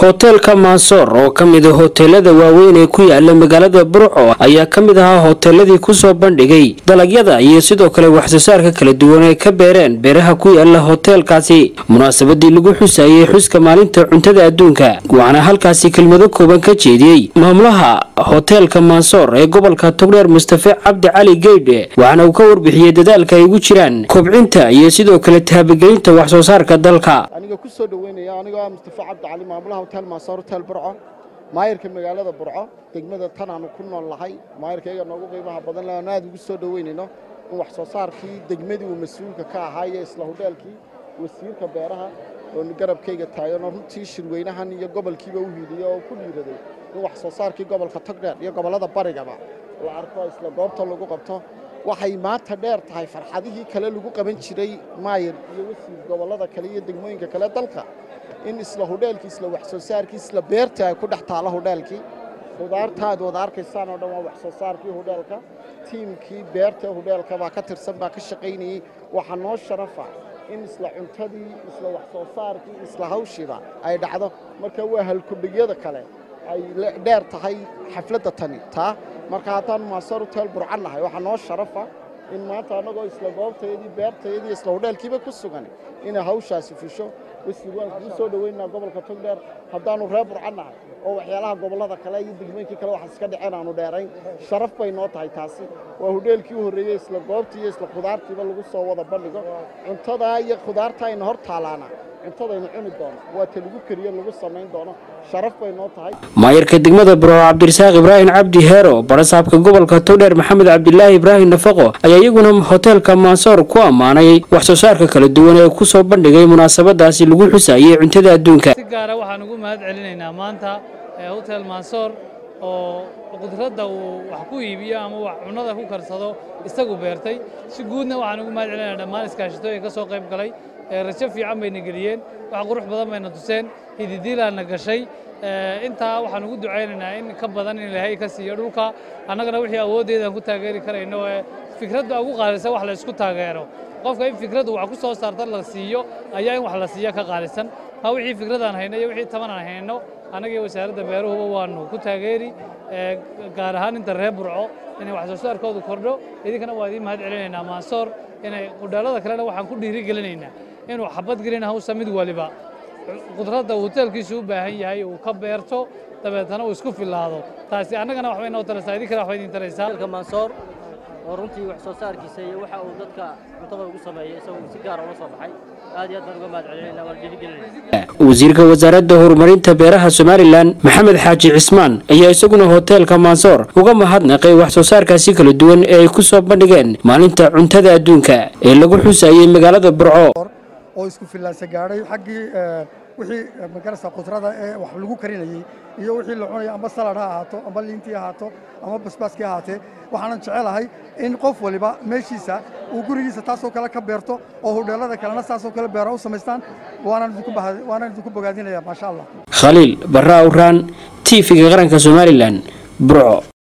hoteelka mansoor oo ka mid a hoteelada waaweyn ee ku yaala magaalada burco ayaa ka mid ahaa hoteeladii kusoo bandhigay dalagyada iyo sidoo kale waxsoosaarka kala duwan ay ka beereen beeraha ku yaala hoteelkaasi munaasabadii lagu xusayay xuska maalinta cuntada adduunka waxaana halkaasi kelmado kooban ka jeediyey maamulaha hoteelka mansoor ee gobolka togdheer mustafe cabdi cali geydhe waxaana uu ka warbixiyey dadaalka ay ugu jiraan kobcinta iyo sidoo kale taabagelinta waxsoosaarka dalka aniga ku soo dhaweynaya anigoo ah mustafa cabdi cali maamulaha hotel maasoor hotel burco maayirka magaalada burco degmada tan aanu ku nool nahay maayirkayga noogu qiimaha badan le aan aad ugu soo dhaweynayno in wax soo saarkii degmadii uu mas-uulka ka ahaa iyo isla hodheelkii wasiirka beeraha oo garabkayga taagan oo runtii shirweynahan iyo gobolkiiba u hiiliyey oo ku dhiiraday in wax soo saarkii gobolka togdheer iyo gobollada barigaba la arko isla goobta lagu qabto waxay maanta dheer tahay farxadihii kale lagu qaban jiray maayir iyo wasiir gobollada kale iyo degmooyinka kale dalka in isla hodheelkii isla wax soo saarkii isla beerta ay ku dhex taalo hodheelkii khudaartaad wada arkaysaan oo dhan waa wax soo saarkii hodheelka tiimkii beerta hodheelka baa ka tirsan baa ka shaqaynayey waxaa noo sharafa in isla cuntadii isla wax soo saarkii isla hawshiiba ay dhacdo marka waa halkudhigyada kale ay dheer tahay xafladda tani taa marka haddaan maasoor hotel burcan nahay waxaa noo sharafa in maanta annagoo isla goobtayadii beertayadii isla hodheelkiiba ku sugan inay hawshaasi fusho wasiir waan kugu soo dhoweynaa gobolka togdheer haddaannu reer burcan nahay oo waxyaalaha gobollada kale iyo degmooyinkii kale waxaas iska dhaceen aanu dheerayn sharaf bay noo tahay taasi waa hodheelkii u horreeyey isla goobtii iyo isla khudaartiiba lagu soo wada bandhigo cuntadaa iyo khudaarta ayna hor taalaana cuntadaynu cuni doono waa ta lagu kariyo lagu samayn doono sharaf bay noo tahay maayirka degmada burco cabdirasaaq ibraahim cabdi heero barasaabka gobolka togdheer maxamed cabdilaahi ibraahim nafaqo ayaa iyaguna hoteelka mansoor ku ammaanay wax soo saarka kala duwan ee kusoo bandhigay munaasabadaasi lagu xusayay cuntada adduunka si gaara waxaan ugu mahad celinaynaa maanta hotel mansoor oo qudradda uu wax ku iibiyo ama wax cunnada ku karsado isagu beertay si guudna waxaan ugu mahad celinaynaa dhammaan iskaashatooyin ka soo qayb galay rajo fiican bayna geliyeen wax qurux badan bayna tuseen hididiilaana gashay intaa waxaan ugu ducaynaynaa in ka badan in ilaahay ka siiyo dhulka annagana wixii awooddeedaan ku taageeri karayno ee fikradda ugu qaalisan wax la isku taageero qofka in fikraddu wax ku soo saarta la siiyo ayaa in wax la siiyo ka qaalisan ma wixii fikradaan hayno iyo wixii taban aan hayno annaga iyo wasaaradda beeruhuba waanu ku taageeri gaar ahaan inta reer burco inay wax soo saarkoodu kordho idinkana waa idiin mahad celinaynaa maansoor inay qudhaalada kalena waxaan ku dhiiri gelinaynaa inuu xabad gelin hawsa mid waliba qudradda uu hoteelkiisu u baahan yahay uu ka beerto dabeetana uu isku filaado taasi annagana waxbay noo taraysaa idinkana waxbay idin taraysaa mansoor oo runtii wax soo saarkiisa iyo waxa uu dadka cuntada ugu sameeyay isagoo si gaar ula soo baxay aad iyo aad baan uga mahad celinaynaa waan dhiirigelinayna wasiirka wasaaradda horumarinta beeraha somalilan maxamed xaaji cismaan ayaa isaguna hoteelka mansoor uga mahadnaqay wax soo saarkaasi kala duwan ee ay ku soo bandhigeen maalinta cuntada adduunka ee lagu xusayay magaalada burco oo isku fillaansa gaadhay xaggii wixii magarasa qudrada ee wax lagu karinayey iyo wixii la cunaya amba salad ha ahaato amba liintii ahaato ama basbaaskii ahaatee waxaanan jecelahay in qof waliba meeshiisa uu gurigiisa taasoo kale ka beerto oo hodheelada kalena saasoo kale beera u samaystaan waanaan idinku bogaadinaya maasha allah khaliil barra awraan t v-ga qaranka somalilan burco